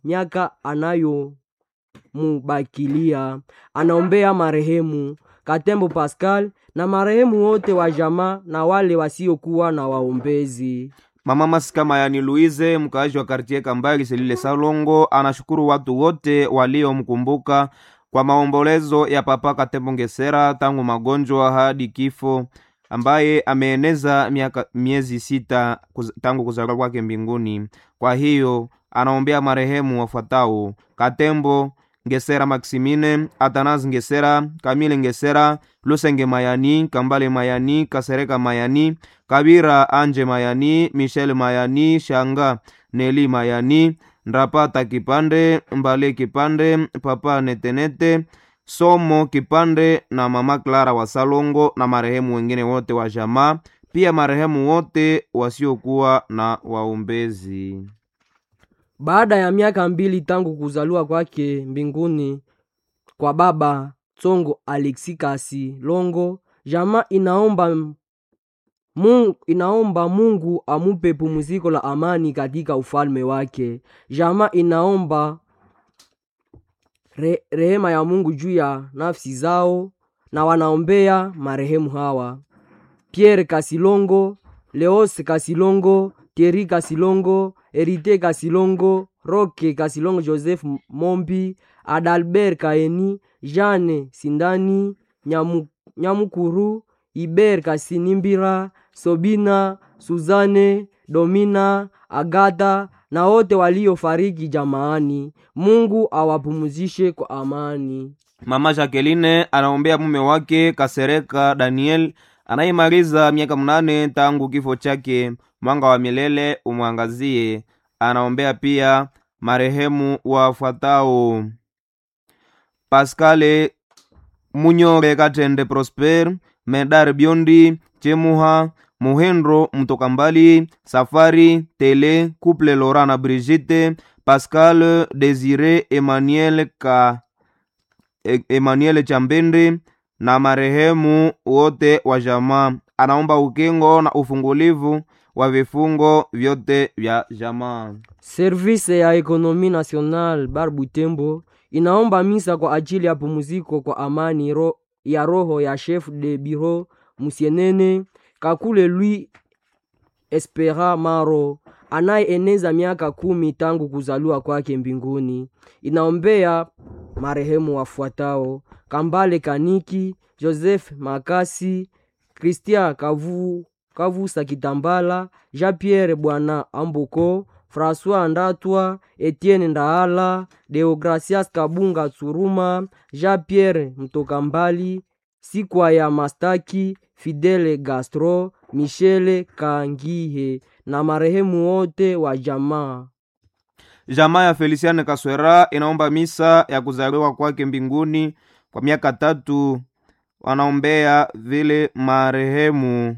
miaka anayomubakilia. Anaombea marehemu Katembo Pascal na marehemu wote wa jamaa na wale wasiokuwa na waombezi. Mama Masika Mayani Luize, mkaaji wa kartie Kambali Selile Salongo, anashukuru watu wote waliomkumbuka kwa maombolezo ya Papa Katembo Ngesera tangu magonjwa hadi kifo, ambaye ameeneza miaka miezi sita kuz, tangu kuzaliwa kwake mbinguni. Kwa hiyo anaombea marehemu wafuatao: Katembo Ngesera Maximine, Atanas Ngesera, Kamile Ngesera, Lusenge Mayani, Kambale Mayani, Kasereka Mayani, Kabira Anje Mayani, Michel Mayani, Shanga Neli Mayani, Ndrapata Kipande, Mbale Kipande, Papa Netenete, Somo Kipande na Mama Clara wa Salongo na marehemu wengine wote wa jamaa, pia marehemu wote wasiokuwa na waombezi. Baada ya miaka mbili tangu kuzaliwa kwake mbinguni kwa baba Tsongo Alexi Kasi Longo, jamaa inaomba Mungu, inaomba Mungu amupe pumziko la amani katika ufalme wake. Jamaa inaomba re, rehema ya Mungu juu ya nafsi zao na wanaombea marehemu hawa: Pierre Kasilongo, Leose Kasilongo, Thierry Kasilongo, Erite Kasilongo, Roke Kasilongo, Joseph Mombi, Adalbert Kaeni, Jeanne Sindani, Nyamu, Nyamukuru, Iber Kasinimbira, Sobina, Suzane, Domina, Agata na wote waliofariki jamaani. Mungu awapumzishe kwa amani. Mama Jacqueline anaombea mume wake Kasereka Daniel anayemaliza miaka mnane tangu kifo chake. Mwanga wa milele umwangazie. Anaombea pia marehemu wafuatao: Pascale Munyore Katende Prosper, Medar Biondi, Chemuha Muhendro Mtoka Mbali, Safari Tele, Couple Laurent na Brigitte, Pascal Desire Emmanuel Ka Emmanuel Chambende na marehemu wote wa jamaa. Anaomba ukingo na ufungulivu wa vifungo vyote vya jamaa. Service ya Ekonomi National Bar Butembo inaomba misa kwa ajili ya pumziko kwa amani ro, ya roho ya chef de bureau Musienene Kakule Lui Espera Maro anayeeneza miaka kumi tangu kuzaliwa kwake mbinguni. Inaombea marehemu wafuatao: Kambale Kaniki, Joseph Makasi, Christian Kavu, Kavusa Kitambala, Jean-Pierre Bwana Amboko, François Ndatwa, Etienne Ndaala, Deogracias Kabunga Tsuruma, Jean-Pierre Mtoka Mbali, Sikwa ya Mastaki, Fidele Gastro, Michele Kangihe na marehemu wote wa jamaa. Jamaa ya Feliciane Kaswera inaomba misa ya kuzaliwa kwake mbinguni kwa miaka tatu. Wanaombea vile marehemu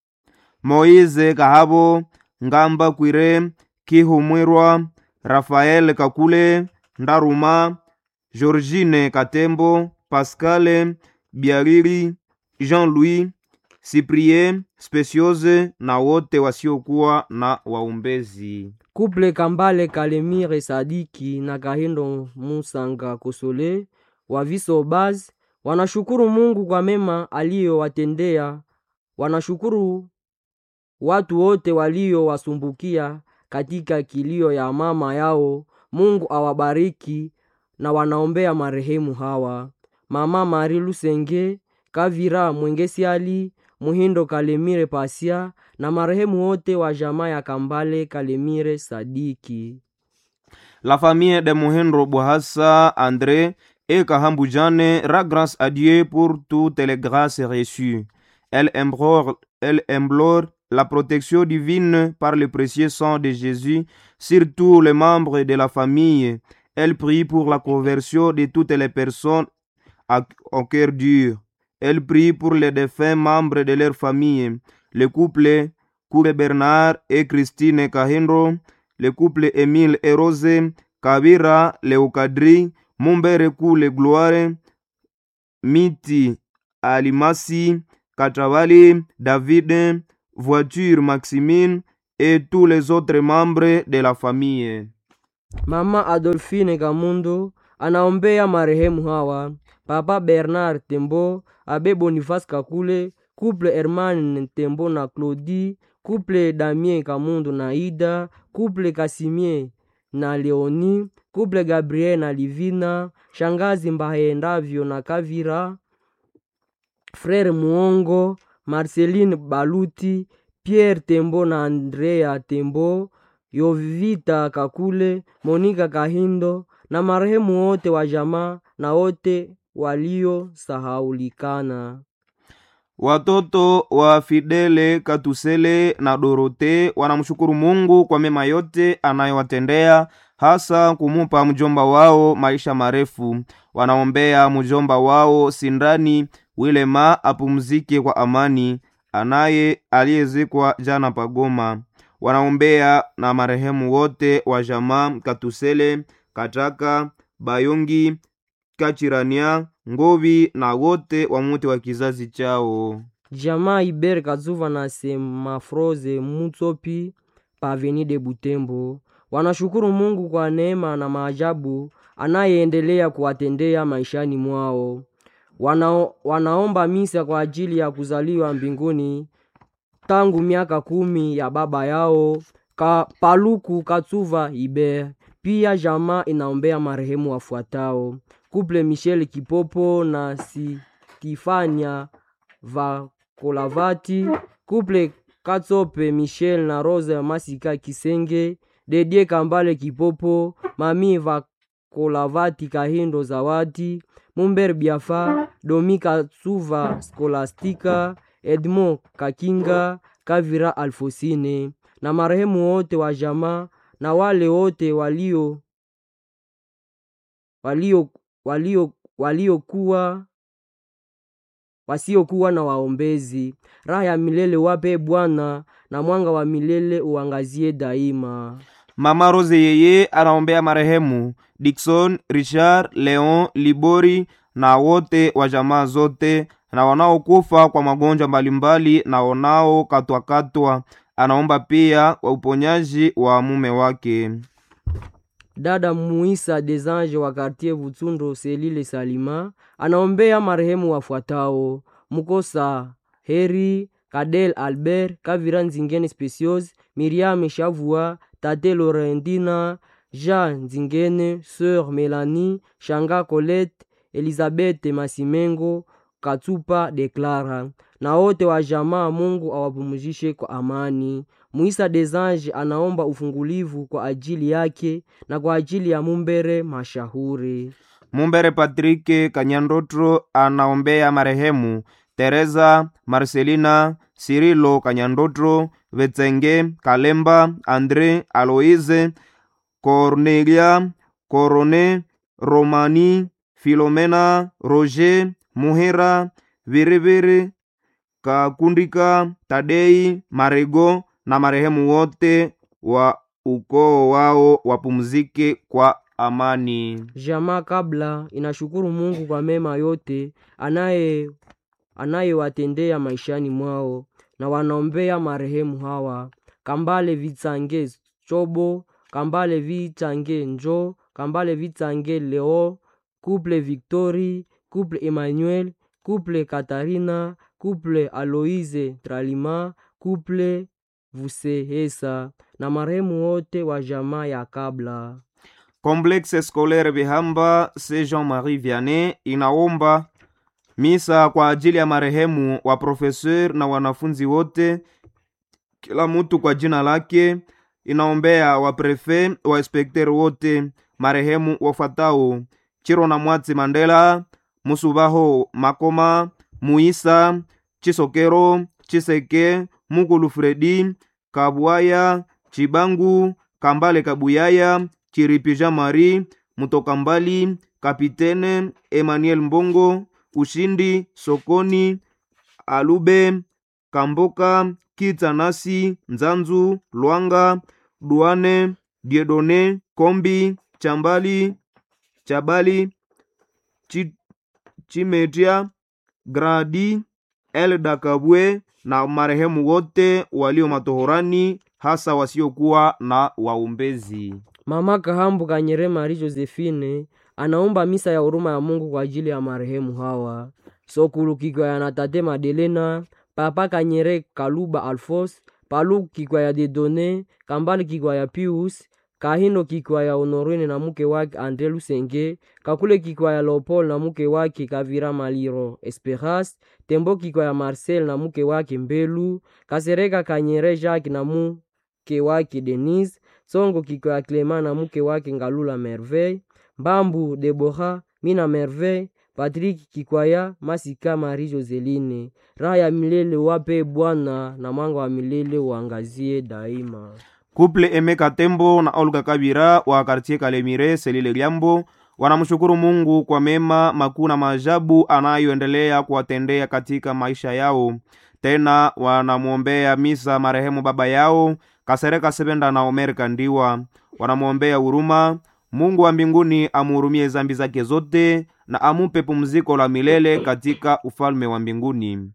Moize Kahabo, Ngamba Kwire, Kihumwirwa, Rafael Kakule, Ndaruma, Georgine Katembo, Pascale Biariri, Jean-Louis Cyprien Speciose na wote wasiokuwa na waombezi. Kuple Kambale Kalemire Sadiki na Kahindo Musanga Kosole wa Viso Baz wanashukuru Mungu kwa mema aliyowatendea. Wanashukuru watu wote waliowasumbukia katika kilio ya mama yao. Mungu awabariki na wanaombea marehemu hawa: Mama Mari Lusenge Kavira Mwengesiali Muhindo Kalemire Pasia na marehemu wote wa jamaa ya Kambale Kalemire Sadiki. La famille de Muhendro Bouhassa André et Kahambu Jane rend grâce à Dieu pour toutes les grâces reçues. Elle implore, elle implore la protection divine par le précieux sang de Jésus sur tous les membres de la famille. Elle prie pour la conversion de toutes les personnes à- au cœur dur. Elle prie pour les défunts membres de leur famille, le couple Koure Bernard et Christine Kahindro, le couple Émile et Rose, Kabira Leokadri, Mumbere Kule Gloire, Miti Alimasi, Katravali, David, Voiture Maximine et tous les autres membres de la famille. Mama Adolfine Kamundo anaombea marehemu hawa: Papa Bernard Tembo, Abe Boniface Kakule, Couple Herman Tembo na Claudie, Couple Damien Kamundo na Ida, Couple Kasimie na Leoni, Couple Gabriel na Livina, Shangazi Mbahendavyo na Kavira, Frere Muongo, Marceline Baluti, Pierre Tembo na Andrea Tembo, Yovita Kakule, Monika Kahindo na marehemu wote wa jamaa na wote waliosahaulikana. Watoto wa Fidele Katusele na Dorote wanamshukuru Mungu kwa mema yote anayowatendea hasa kumupa mjomba wao maisha marefu. Wanaombea mjomba wao Sindani Wilema apumzike kwa amani, anaye aliyezikwa jana Pagoma. Wanaombea na marehemu wote wa jamaa Katusele, Kataka, Bayongi, Kachirania, Ngovi na wote wa muti wa kizazi chao. Jamaa Iber Kazuva na Semafroze Mutsopi Paveni de Butembo wanashukuru Mungu kwa neema na maajabu anayeendelea kuwatendea maishani mwao. Wanao, wanaomba misa kwa ajili ya kuzaliwa mbinguni tangu miaka kumi ya baba yao ka Paluku Katsuva Iber. Pia jamaa inaombea marehemu wafuatao: Couple Michel Kipopo na Stifania Vakolavati, Couple Katsope Michel na Rose Masika Kisenge, Dedie Kambale Kipopo, Mami Vakolavati Kahindo Zawadi, Mumber Biafa, Domi Katsuva Skolastika, Edmond Kakinga, Kavira Alfosine na marehemu wote wa jamaa na wale wote walio walio walio waliokuwa wasiokuwa na waombezi. Raha ya milele wape Bwana, na mwanga wa milele uangazie daima. Mama Rose yeye anaombea marehemu Dickson, Richard, Leon, Libori na wote wa jamaa zote na wanaokufa kwa magonjwa mbalimbali na wanaokatwakatwa. Anaomba pia wa uponyaji wa mume wake. Dada Muisa des Anges wa Quartier Vutsundo Selile Salima anaombea marehemu wafuatao: Mukosa Heri, Kadel Albert, Kavira Nzingene Specios, Miriam Shavua, Tate Laurendina, Jean Nzingene, Sœur Melanie, Shanga Colette, Elizabeth Masimengo, Katsupa Deklara na wote wa jamaa. Mungu awapumzishe kwa amani. Muisa des Anges anaomba ufungulivu kwa ajili yake na kwa ajili ya Mumbere Mashahuri. Mumbere Patrike Kanyandotro anaombea marehemu Teresa Marcelina Sirilo Kanyandotro Vetsenge Kalemba Andre Aloise Cornelia Corone Romani Filomena Roger Muhera Viriviri Kakundika Tadei Marego na marehemu wote wa ukoo wao wapumzike kwa amani. Jamaa kabla inashukuru Mungu kwa mema yote anaye anayewatendea maishani mwao, na wanaombea marehemu hawa: Kambale Vitsange Chobo, Kambale Vitsange Njo, Kambale Vitsange Leo, Couple Victori, Couple Emmanuel, Couple Katarina, Couple Aloise Tralima, Couple Vusehesa na marehemu wote wa jamaa ya kabla. Complexe Scolaire Bihamba C. Jean-Marie Vianney inaomba misa kwa ajili ya marehemu wa profeseur na wanafunzi wote, kila mtu kwa jina lake. Inaombea wa prefe wa inspekteri wote, marehemu wafuatao: Chiro na Mwatsi Mandela, Musubaho Makoma, Muisa Chisokero, Chiseke, Mukulu Fredi, Kabwaya, Chibangu, Kambale Kabuyaya, Chiripi Jean Marie, Mutoka Mbali, Kapitene Emmanuel Mbongo, Ushindi Sokoni, Alube Kamboka, Kitsanasi, Nzanzu, Lwanga, Duane, Diedone, Kombi, Chambali, Chabali, Chi, Chimetia, Gradi, Elda Kabwe na marehemu wote walio matohorani hasa wasiokuwa na waombezi. Mama Kahambu Kanyere Marie Josephine anaomba misa ya huruma ya Mungu kwa ajili ya marehemu hawa Sokulu Kikwaya na Tate Madelena, Papa Kanyere Kaluba Alfos, Paluku Kikwaya Dedone, Kambali Kikwaya Pius, Kahindo Kikwaya Honorine na mke wake Andre Lusenge, Kakule Kikwaya Leopold na mke wake Kavira Maliro Esperas, Tembo Kikwaya Marcel na mke wake Mbelu, Kasereka Kanyere Jacques na mke wake Denise, Songo Kikwaya Clement na mke wake Ngalula Merveille, Mbambu Debora, Mina Merveille, Patrick Kikwaya, Masika Marie Joseline. Raha ya milele wape Bwana na mwanga wa milele uangazie daima. Kuple Emeka Tembo na Olga Kabira wa kartie Kalemire Selile Liambo wanamshukuru Mungu kwa mema makuu na maajabu anayoendelea kuwatendea katika maisha yao. Tena wanamwombea misa marehemu baba yao Kasereka Sebenda na Omer Kandiwa. Wanamwombea huruma Mungu wa mbinguni amuhurumie zambi zake zote na amupe pumziko la milele katika ufalme wa mbinguni.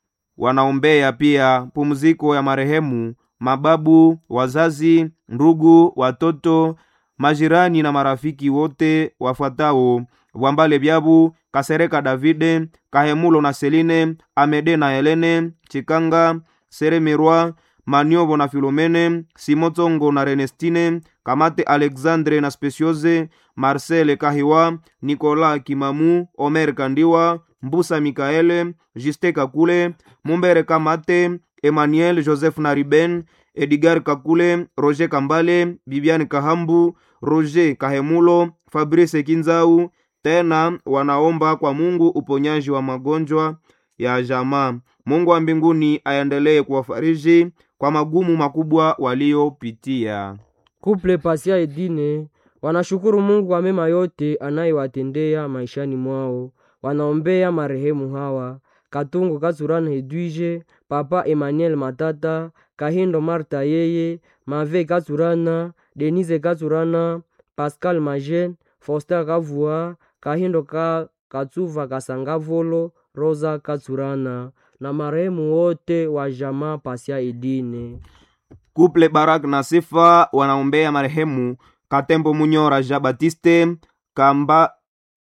Wanaombea pia pumziko ya marehemu mababu, wazazi, ndugu, watoto, majirani na marafiki wote wafuatao: Bwambale Byabu, Kasereka Davide, Kahemulo na Seline, Amede na Helene, Chikanga, Seremirwa, Maniobo na Filomene, Simotongo na Renestine, Kamate Alexandre na Speciose, Marcel Kahiwa, Nicolas Kimamu, Omer Kandiwa, Mbusa Mikaele, Juste Kakule, Mumbere Kamate, Emmanuel Joseph Nariben, Edgar Kakule, Roger Kambale, Bibiane Kahambu, Roger Kahemulo, Fabrice Kinzau. Tena wanaomba kwa Mungu uponyaji wa magonjwa ya jamaa. Mungu wa mbinguni aendelee kuwafariji kwa magumu makubwa waliopitia. Kuple Pasia Edine wanashukuru Mungu kwa mema yote anayewatendea maishani mwao. Wanaombea marehemu hawa Katungo Katsurana Hedwige, Papa Emmanuel Matata, Kahindo Marta yeye, Mave Katsurana, Denise Katsurana, Pascal Majen, Foster Kavua, Kahindo ka Katsuva Kasangavolo, Rosa Katsurana na marehemu wote wa jamaa Pasia Edine. Kuple Barak na Sifa wanaombea marehemu Katembo Munyora Jean Baptiste Kamba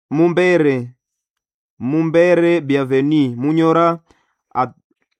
Mumbere Mumbere Bienveni Munyora At-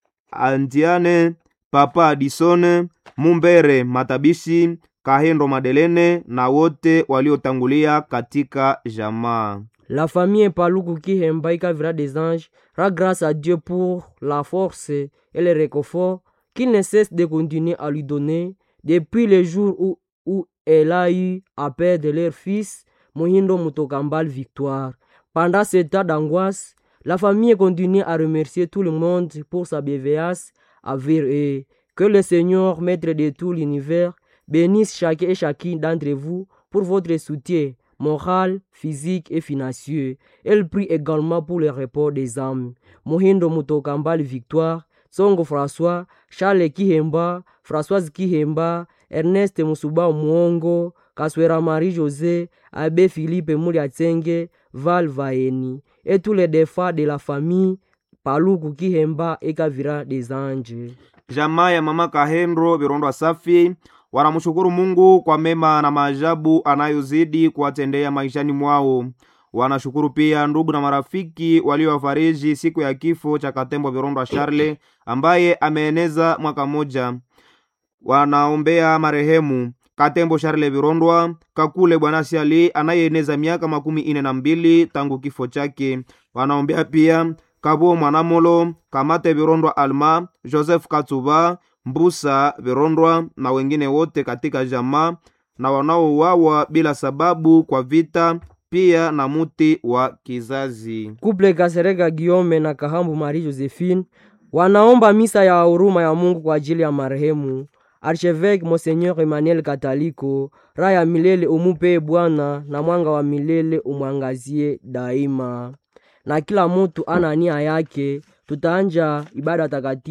Andiane Papa Adisone Mumbere Matabishi Kahendo Madelene na wote waliotangulia katika jamaa. La famille Paluku Kihemba Ikavira des Anges rend grâce à Dieu pour la force et le réconfort qu'il ne cesse de continuer à lui donner depuis le jour où, où elle a eu à perdre leur fils Mohindo Mutokambal Victoire. Pendant ce temps d'angoisse, la famille continue à remercier tout le monde pour sa bienveillance envers eux. Que le Seigneur, maître de tout l'univers, bénisse chacun et chacune d'entre vous pour votre soutien moral, physique et financier. Elle prie également pour le repos des âmes. Mohindo Mutokambal Victoire, Songo François, Charles Kihemba, Françoise Kihemba, Ernest Musuba Mwongo, Kaswera Marie-José, Abbé Philippe Mouliatsenge, Val Vaeni, et tous les défunts de la famille Paluku Kihemba et Kavira des Anges. Jamaa ya mama Kahendro Virondwa Safi wanamshukuru Mungu kwa mema na maajabu anayozidi kuwatendea maishani mwao. Wanashukuru pia ndugu na marafiki waliowafariji siku ya kifo cha Katembo Virondwa Charle ambaye ameeneza mwaka mmoja. Wanaombea marehemu Katembo Charle Virondwa Kakule Bwana Siali anayeeneza miaka makumi ine na mbili tangu kifo chake. Wanaombea pia Kabo Mwanamolo Kamate Virondwa Alma Joseph Katsuba Mbusa Virondwa na wengine wote katika jamaa na wanaouawa bila sababu kwa vita, pia na muti wa kizazi. Couple Kasereka Guillaume na Kahambu Marie Josephine wanaomba misa ya huruma ya Mungu kwa ajili ya marehemu Archevêque Monseigneur Emmanuel Kataliko. Raha ya milele umupe Bwana na mwanga wa milele umwangazie daima. Na kila mutu ana nia yake, tutaanja ibada takatifu